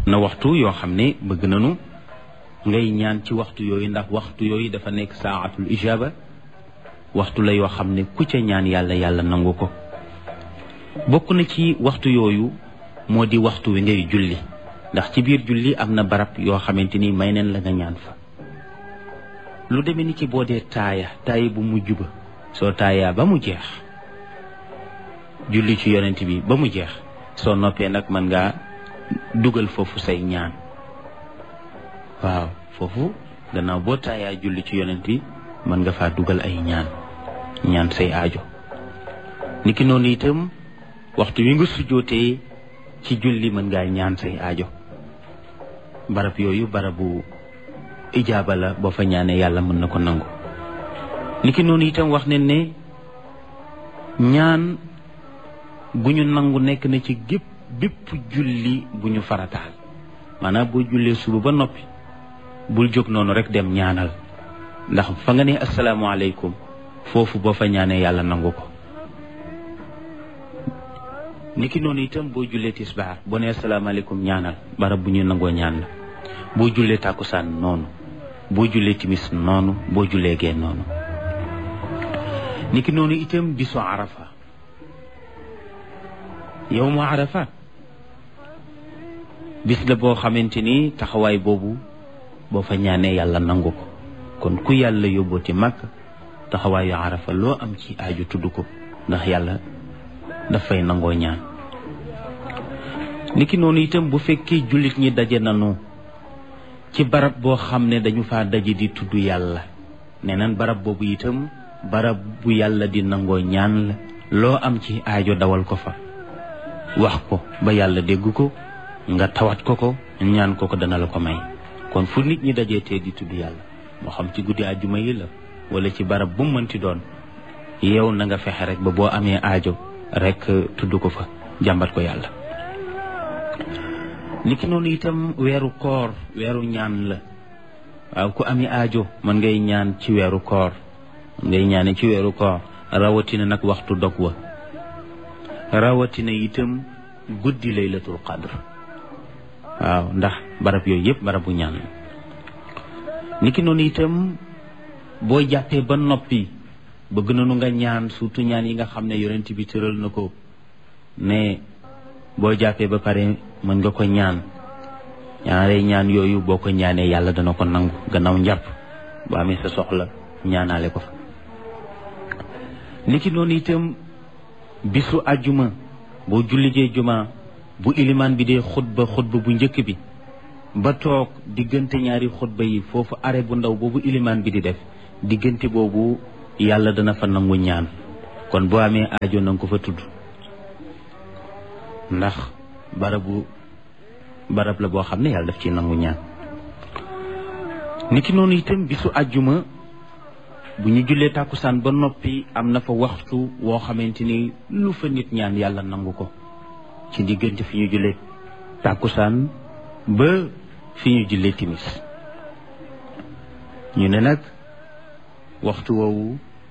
na waxtu yoo xam ne bëgg nañu ngay ñaan ci waxtu yooyu ndax waxtu yooyu dafa nekk saatul ijaba waxtu la yoo xam ne ku ca ñaan yàlla yàlla nangu ko bokk na ci waxtu yooyu moo di waxtu wi ngay julli ndax ci biir julli am na barab yoo xamante ni may neen la nga ñaan fa lu demee ni ki boo dee taaya taaya bu mujj ba soo taayaa ba mu jeex julli ci yonent bi ba mu jeex soo noppee nag mën ngaa dugal foofu say ñaan waaw foofu gannaaw boo taayaa julli ci yonent bi mën nga faa dugal ay ñaan ñaan say aajo niki noonu itam waxtu wi nga sujjootee ci julli mën ngaa ñaan say aajo barab yooyu barabu ijaaba la boo fa ñaanee yàlla mën na ko nangu niki noonu itam wax ne ne ñaan gu ñu nangu nekk na ci gépp bépp julli bu ñu farataal maanaam boo jullee suba ba noppi bul jóg noonu rek dem ñaanal ndax fa nga ne asalaamaaleykum foofu boo fa ñaanee yàlla nangu ko niki noonu itam boo jullee tisbaar boo nee asalaamaaleykum ñaanal barab bu ñu nangoo ñaan la boo jullee tàkkusaan noonu boo jullee timis noonu boo jullee gee noonu niki noonu itam bisu arafa yow mu arafa bis la boo xamante ni taxawaay boobu boo fa ñaanee yàlla nangu ko kon ku yàlla yóbbooti màkk taxawaayu arafa loo am ci aaju tudd ko ndax yàlla dafay nangoo ñaan niki noonu itam bu fekkee jullit ñi daje nanu ci barab boo xam ne dañu faa daje di tudd yàlla nee nan barab boobu itam barab bu yàlla di nangoo ñaan la loo am ci aajo dawal ko fa wax ko ba yàlla dégg ko nga tawat ko ko ñaan ko ko dana la ko may kon fu nit ñi dajee tee di tudd yàlla moo xam ci guddi àjjuma yi la wala ci barab bu mu mënti doon yow na nga fexe rek ba boo amee aajo rek tudd ko fa jàmbat ko yàlla niki noonu itam weeru koor weeru ñaan la waaw ku amee aajo mën ngay ñaan ci weeru koor mën ngay ñaane ci weeru koor rawatina nag waxtu dog wa rawatina itam guddi laylatul qadr waaw ndax barab yooyu yëpp barabu ñaan la niki noonu itam boo jàppee ba noppi bëgg nañu nga ñaan surtout ñaan yi nga xam ne yonent bi tëral na ko ne boo jàppee ba pare mën nga ko ñaan ñaare ñaan yooyu boo ko ñaanee yàlla dana ko nangu gannaaw njàpp boo amee sa soxla ñaanaale ko fa niki noonu itam bisu àjjuma boo jullijee juma bu ilimaan bi dee xutba xutba bu njëkk bi ba toog diggante ñaari xutba yi foofu are bu ndaw boobu ilimaan bi di def diggante boobu yàlla dana fa nangu ñaan kon boo amee aajo na nga ko fa tudd ndax barabu barab la boo xam ne yàlla daf ci nangu ñaan niki noonu itam bisu àjjuma bu ñu jullee tàkkusaan ba noppi am na fa waxtu woo xamante ni lu fa nit ñaan yàlla nangu ko ci diggante fi ñu jullee tàkkusaan ba fi ñu jullee timis ñu ne nag waxtu woowu